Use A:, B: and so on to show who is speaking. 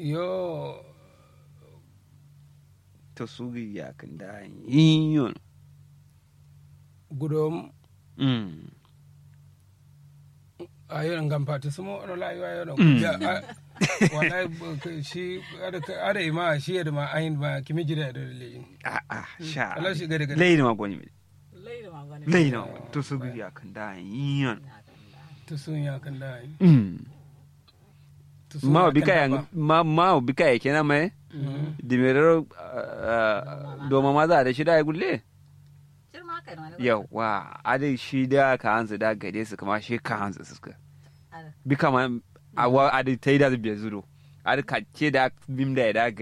A: yo
B: to su ya kan da yin
A: gudom
B: mm
A: a yi ngam pati sumo ono la yo yo no
B: Mm.
A: ya a- wallahi b- k- shi ada ada ima shi da ma ayin ma kimi jira da le
B: a a sha
A: Allah shi gari gari.
B: leyin ma goni
C: Laida ma gani.
B: leyin ma goni to su ya kan da yin
A: to sun ya kan da yi
B: mm
A: to sun
B: ma
A: ya
B: obi
A: kan
B: kaya
A: da ba.
B: ma ma obi kaya kenan mai
A: Mm.
B: dimerero doma maza da shida ya gulle
C: Shirma haka ne wani.
B: yawa ade shi da ka hanzu da gade su kuma shi ka hanzu suka bi kama awa ade ta yi da biya zuro ade ka ce da bim da ya da